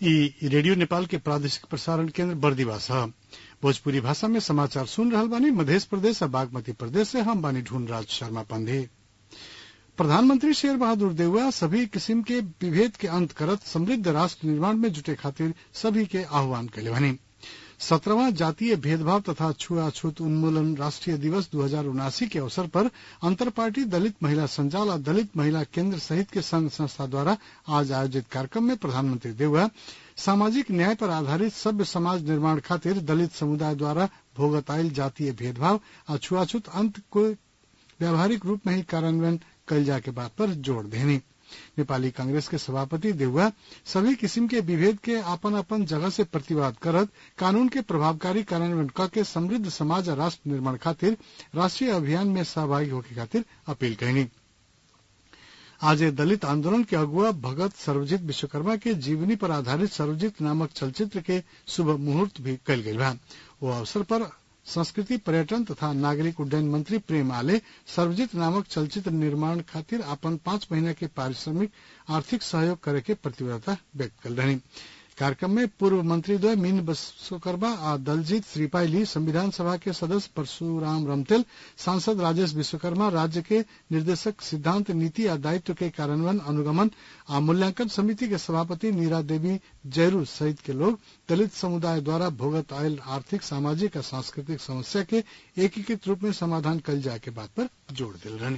ई रेडियो नेपाल के प्रादेशिक प्रसारण केन्द्र बर्दिवा ह भोजपुरी भाषा में समाचार सुन रहल बानी मधेश प्रदेश आ बागमती प्रदेश से हम बानी ढूंढ राज शर्मा पांडे प्रधानमंत्री शेर बहादुर देउवा सभी किसिम के विभेद के अंत करत समृद्ध राष्ट्र निर्माण में जुटे खातिर सभी के आह्वान कैले बानी सत्रहवां जातीय भेदभाव तथा छुआछूत उन्मूलन राष्ट्रीय दिवस दू हजार उनासी के अवसर पर अंतर पार्टी दलित महिला संजाल और दलित महिला केंद्र सहित के संघ संस्था द्वारा आज आयोजित कार्यक्रम में प्रधानमंत्री देउवा सामाजिक न्याय पर आधारित सभ्य समाज निर्माण खातिर दलित समुदाय द्वारा भोगत आयल जातीय भेदभाव आ छुआछूत अंत को व्यावहारिक रूप में ही कार्यान्वयन कल जाए के बात पर जोर देनी नेपाली कांग्रेस के सभापति देउवा सभी किसिम के विभेद के आपन आपन जगह से प्रतिवाद करत कानून के प्रभावकारी कार्यान्वयन क के समृद्ध समाज और राष्ट्र निर्माण खातिर राष्ट्रीय अभियान में सहभागी होके खातिर अपील कैनी आज दलित आंदोलन के अगुआ भगत सर्वजित विश्वकर्मा के जीवनी पर आधारित सर्वजित नामक चलचित्र के शुभ मुहूर्त भी कल गई बा वो अवसर पर संस्कृति पर्यटन तथा नागरिक उड्डयन मंत्री प्रेम आले सर्वजित नामक चलचित्र निर्माण खातिर अपन पांच महीना के पारिश्रमिक आर्थिक सहयोग करे के प्रतिबद्धता व्यक्त कर रही कार्यक्रम में पूर्व मंत्री द्वय मीन विश्वकर्मा आ दलजीत श्रीपाइली संविधान सभा के सदस्य परशुराम रमतेल सांसद राजेश विश्वकर्मा राज्य के निर्देशक सिद्धांत नीति आ दायित्व के कार्यान्वयन अनुगमन आ मूल्यांकन समिति के सभापति नीरा देवी जयरू सहित के लोग दलित समुदाय द्वारा भोगत आयल आर्थिक सामाजिक और सांस्कृतिक समस्या के एकीकृत रूप में समाधान कल जाए के बात पर जोर दिल रहनी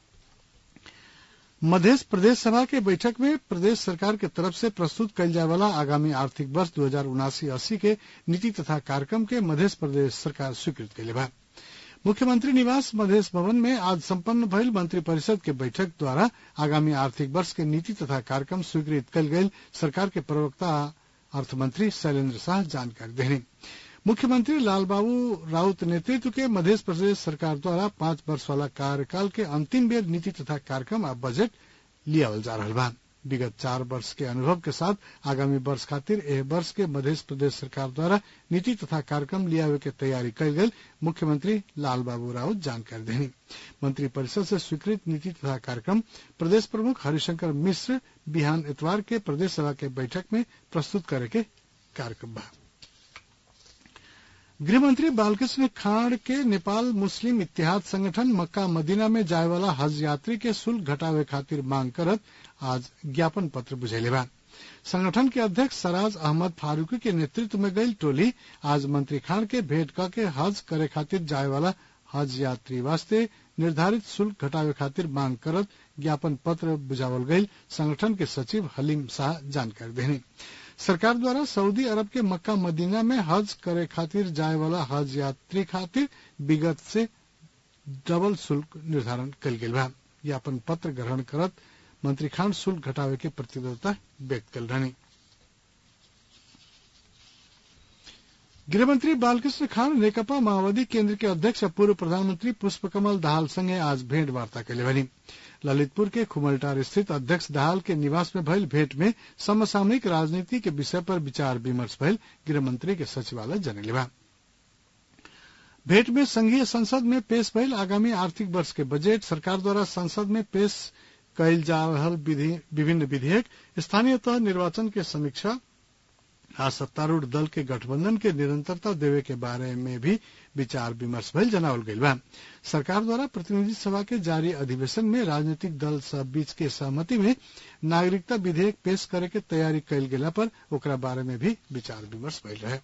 मध्य प्रदेश सभा के बैठक में प्रदेश सरकार के तरफ से प्रस्तुत कल जाए वाला आगामी आर्थिक वर्ष दो हजार उनासी अस्सी के नीति तथा कार्यक्रम के मध्य प्रदेश सरकार स्वीकृत कैले बा मुख्यमंत्री निवास मधेश भवन में आज संपन्न भइल मंत्री परिषद के बैठक द्वारा आगामी आर्थिक वर्ष के नीति तथा कार्यक्रम स्वीकृत कल गये सरकार के प्रवक्ता अर्थमंत्री शैलेंद्र शाह जानकारी देने मुख्यमंत्री लालबाबू राउत नेतृत्व के मध्य प्रदेश सरकार द्वारा पांच वर्ष वाला कार्यकाल के अंतिम बेर नीति तथा कार्यक्रम आ बजट लियावल जा रहा बा विगत चार वर्ष के अनुभव के साथ आगामी वर्ष खातिर एह वर्ष के मध्य प्रदेश सरकार द्वारा नीति तथा कार्यक्रम लियावे के तैयारी कल गई मुख्यमंत्री लालबाबू राउत जानकारी देनी मंत्री परिषद से स्वीकृत नीति तथा कार्यक्रम प्रदेश प्रमुख हरिशंकर मिश्र बिहान इतवार के प्रदेश सभा के बैठक में प्रस्तुत करे के कार्यक्रम बा गृहमंत्री बालकृष्ण खाड़ के नेपाल मुस्लिम इतिहाद संगठन मक्का मदीना में जाए वाला हज यात्री के शुल्क घटावे खातिर मांग करत आज ज्ञापन पत्र बुझेले बा संगठन के अध्यक्ष सराज अहमद फारूकी के नेतृत्व में गई टोली आज मंत्री खान के भेंट क के हज करे खातिर जाए वाला हज यात्री वास्ते निर्धारित शुल्क घटावे खातिर मांग करत ज्ञापन पत्र बुझावल गई संगठन के सचिव हलीम शाह जानकारी देने सरकार द्वारा सऊदी अरब के मक्का मदीना में हज करे खातिर जाए वाला हज यात्री खातिर विगत से डबल शुल्क निर्धारण कल गेल बा ज्ञापन पत्र ग्रहण करत मंत्री खान शुल्क घटावे के प्रतिबद्धता व्यक्त कल रहनी गृहमंत्री बालकृष्ण खान नेकपा माओवादी केंद्र के अध्यक्ष पूर्व प्रधानमंत्री पुष्पकमल दाहाल संगे आज भेंट वार्ता कैले बनी ललितपुर के खुमलटार स्थित अध्यक्ष दाहाल के निवास में भइल भेंट में समसामयिक राजनीति के विषय पर विचार विमर्श भइल गृहमंत्री के सचिवालय जनले बा भेंट में संघीय संसद में पेश भइल आगामी आर्थिक वर्ष के बजट सरकार द्वारा संसद में पेश कैल जा रहल विभिन्न विधेयक स्थानीय तह निर्वाचन के समीक्षा आ सत्तारूढ़ दल के गठबंधन के निरंतरता देवे के बारे में भी विचार विमर्श भइल जनावल गईल बा सरकार द्वारा प्रतिनिधि सभा के जारी अधिवेशन में राजनीतिक दल सब बीच के सहमति में नागरिकता विधेयक पेश करे के तैयारी कैल गेला पर ओकरा बारे में भी विचार विमर्श भइल रहे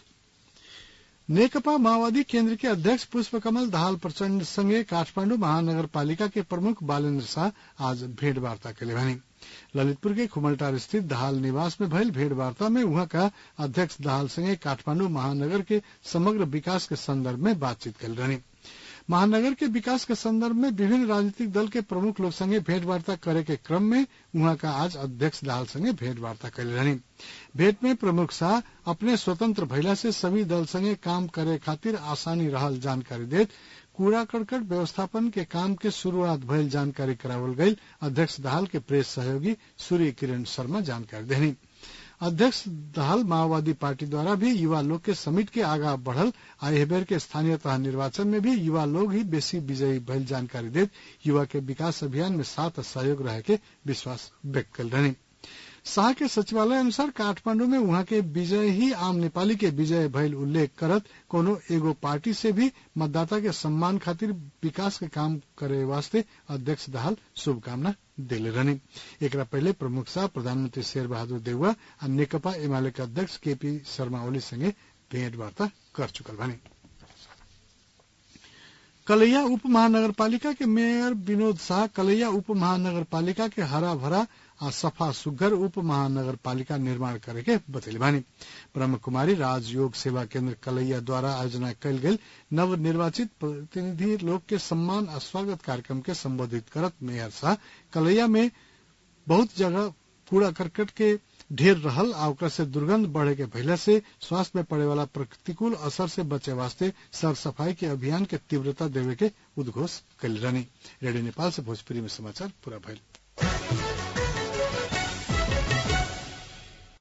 नेकपा माओवादी केंद्र के अध्यक्ष पुष्प कमल दाहाल प्रचंड संगे काठमांडू महानगर पालिका के प्रमुख बालेन्द्र शाह आज भेंट वार्ता कैले बनी ललितपुर के खुमलटार स्थित दाहाल निवास में भइल भेंट वार्ता में वहां का अध्यक्ष दाहाल संगे काठमांडू महानगर के समग्र विकास के संदर्भ में बातचीत कल रही महानगर के विकास के संदर्भ में विभिन्न राजनीतिक दल के प्रमुख लोग संगे भेंट वार्ता करे के क्रम में वहां का आज अध्यक्ष दाहाल संगे भेंट वार्ता कैले रही भेंट में प्रमुख शाह अपने स्वतंत्र भइला से सभी दल संगे काम करे खातिर आसानी रहल जानकारी देत कूड़ा करकट व्यवस्थापन के काम के शुरुआत भइल जानकारी करावल गई अध्यक्ष दाहाल के प्रेस सहयोगी सूर्य किरण शर्मा जानकारी देनी अध्यक्ष दाहाल माओवादी पार्टी द्वारा भी युवा लोग के समिट के आगा बढ़ल आ एह बेर के स्थानीय तह निर्वाचन में भी युवा लोग ही बेसी विजयी भइल जानकारी देत युवा के विकास अभियान में साथ सहयोग रहे के विश्वास व्यक्त कल रही शाह के सचिवालय अनुसार काठमांडू में वहां के विजय ही आम नेपाली के विजय भइल उल्लेख करत कोनो एगो पार्टी से भी मतदाता के सम्मान खातिर विकास के काम करे वास्ते अध्यक्ष दाहाल शुभकामना देले रहनी एकरा पहले प्रमुख शाह प्रधानमंत्री शेर बहादुर देउवा आ नेकपा एमाले के अध्यक्ष केपी शर्मा ओली संगे भेंटवार्ता कर चुकल बानी कलैया उप महानगरपालिका के मेयर विनोद शाह कलैया उप महानगरपालिका के हरा भरा आ सफा सुग्घर उप महानगरपालिका निर्माण करे के बतैले बानी ब्रह्म कुमारी राजयोग सेवा केंद्र कलैया द्वारा आयोजना कयल गेल नव निर्वाचित प्रतिनिधि लोग के सम्मान आ स्वागत कार्यक्रम के संबोधित करत मेयर शाह कलैया में बहुत जगह कूड़ा करकट के ढेर रहल आ ओकरा से दुर्गंध बढ़े के भइला से स्वास्थ्य में पड़े वाला प्रतिकूल असर से बचे वास्ते सर सफाई के अभियान के तीव्रता देवे के उद्घोष कल रहनी रेडियो नेपाल से भोजपुरी में समाचार पूरा भइल